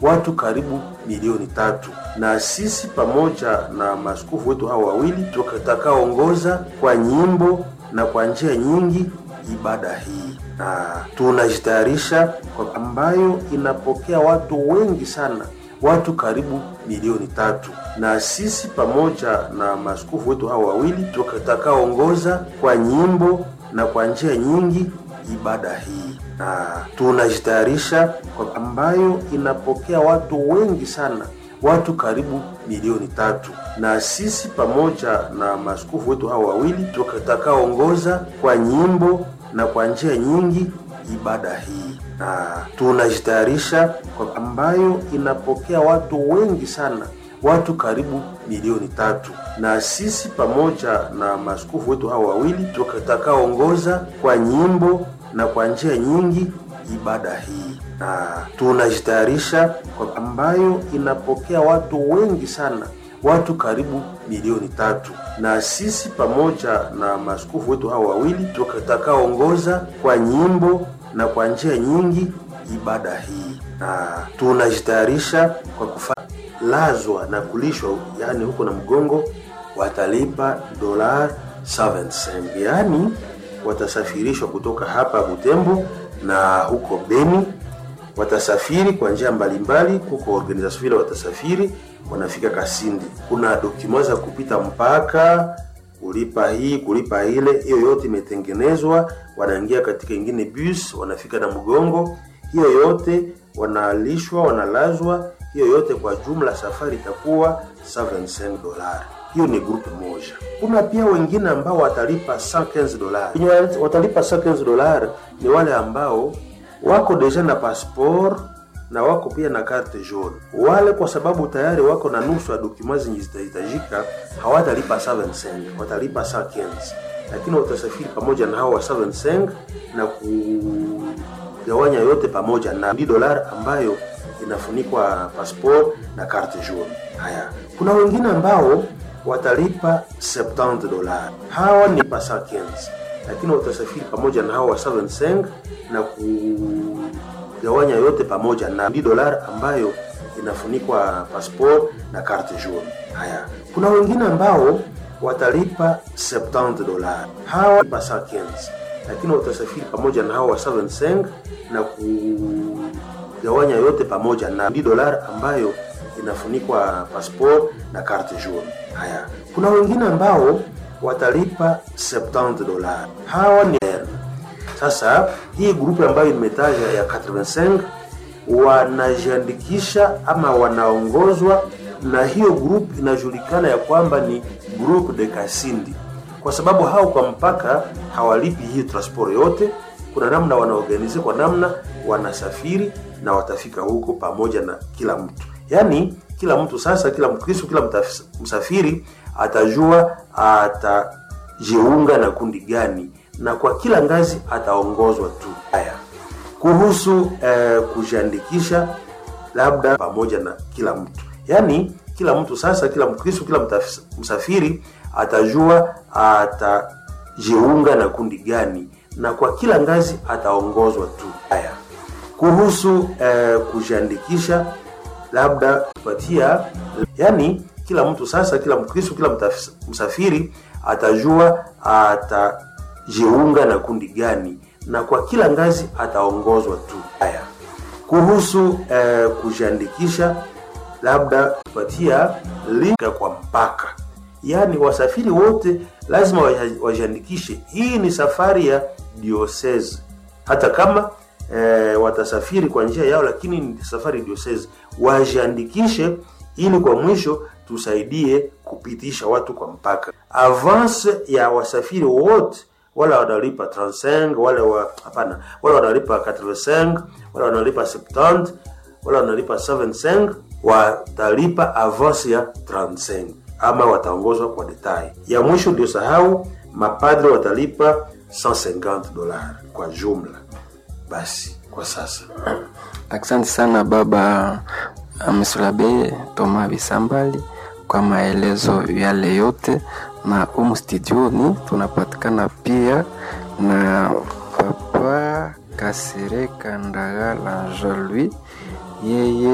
watu karibu milioni tatu, na sisi pamoja na maaskofu wetu hao wawili tutakaongoza kwa nyimbo na kwa njia nyingi ibada hii, na tunajitayarisha kwa ambayo inapokea watu wengi sana watu karibu milioni tatu, na sisi pamoja na maaskofu wetu hao wawili tutakaongoza kwa nyimbo na kwa njia nyingi ibada hii, na tunajitayarisha kwa ambayo inapokea watu wengi sana watu karibu milioni tatu, na sisi pamoja na maaskofu wetu hao wawili tutakaongoza kwa nyimbo na kwa njia nyingi ibada hii, na tunajitayarisha kwa ambayo inapokea watu wengi sana watu karibu milioni tatu, na sisi pamoja na maaskofu wetu hao wawili tutakaongoza kwa nyimbo na kwa njia nyingi ibada hii, na tunajitayarisha kwa ambayo inapokea watu wengi sana watu karibu milioni tatu, na sisi pamoja na maaskofu wetu hao wawili tutakaongoza kwa nyimbo na kwa njia nyingi ibada hii, na tunajitayarisha kwa kufa lazwa na kulishwa, yani huko na mgongo watalipa dola 75, yani watasafirishwa kutoka hapa Butembo na huko Beni, watasafiri kwa njia mbalimbali. Kuko organization vile watasafiri, wanafika Kasindi, kuna dokuma za kupita mpaka kulipa hii kulipa ile, hiyo yote imetengenezwa. Wanaingia katika ingine bus, wanafika na mgongo, hiyo yote wanalishwa, wanalazwa hiyo yote kwa jumla safari itakuwa 75 dolari. Hiyo ni grupu moja. Kuna pia wengine ambao watalipa 115 dolari. Wenye watalipa 115 dolari ni wale ambao wako deja na passport na wako pia na carte jaune. Wale kwa sababu tayari wako na nusu ya dokuma zenye zitahitajika, hawatalipa 75, watalipa 115, lakini watasafiri pamoja na hao wa 75 na kugawanya yote pamoja na 10 dolari ambayo inafunikwa passport na carte jaune. Haya, kuna wengine ambao watalipa 70 dolari, hawa ni pasa 15, lakini watasafiri pamoja na hawa wa 75 na kugawanya yote pamoja na 10 dolari ambayo inafunikwa passport na carte jaune. Haya, kuna wengine ambao watalipa 70 dolari, hawa ni pasa 15, lakini watasafiri pamoja na hawa wa 75 na ku gawanya yote pamoja na 10 dolari ambayo inafunikwa passport na carte jaune. Haya, kuna wengine ambao watalipa 70 dolari, hawa ni sasa. Hii grupu ambayo nimetaja ya 85 wanajiandikisha ama wanaongozwa na hiyo grupu, inajulikana ya kwamba ni groupe de Kasindi, kwa sababu hao kwa mpaka hawalipi hii transport yote. Kuna namna wanaorganize, kwa namna wanasafiri na watafika huko pamoja na kila mtu, yaani kila mtu sasa, kila Mkristo, kila msafiri atajua atajiunga na kundi gani, na kwa kila ngazi ataongozwa tu. Haya, kuhusu eh, kujiandikisha labda pamoja na kila mtu, yaani kila mtu sasa, kila Mkristo, kila msafiri atajua atajiunga na kundi gani, na kwa kila ngazi ataongozwa tu. Haya kuhusu eh, kujiandikisha labda kupatia, yani kila mtu sasa, kila Mkristo, kila msafiri atajua atajiunga na kundi gani, na kwa kila ngazi ataongozwa tu. Haya, kuhusu eh, kujiandikisha labda kupatia linka kwa mpaka, yani wasafiri wote lazima wajiandikishe. Hii ni safari ya diocese, hata kama E, watasafiri kwa njia yao, lakini ni safari diocese, wajiandikishe ili kwa mwisho tusaidie kupitisha watu kwa mpaka. Avance ya wasafiri wote, wale wanalipa 35, wale wa hapana, wale wanalipa 85, wale wanalipa 70, wale wanalipa 75, watalipa avance ya 35 ama wataongozwa kwa detail. Ya mwisho ndio sahau, mapadre watalipa 150 dolari kwa jumla. Basi kwa sasa, asante sana baba Msulabe Toma Bisambali kwa maelezo yale yote, na umu studioni tunapatikana pia na papa Kasireka Ndagala Jean Louis yeye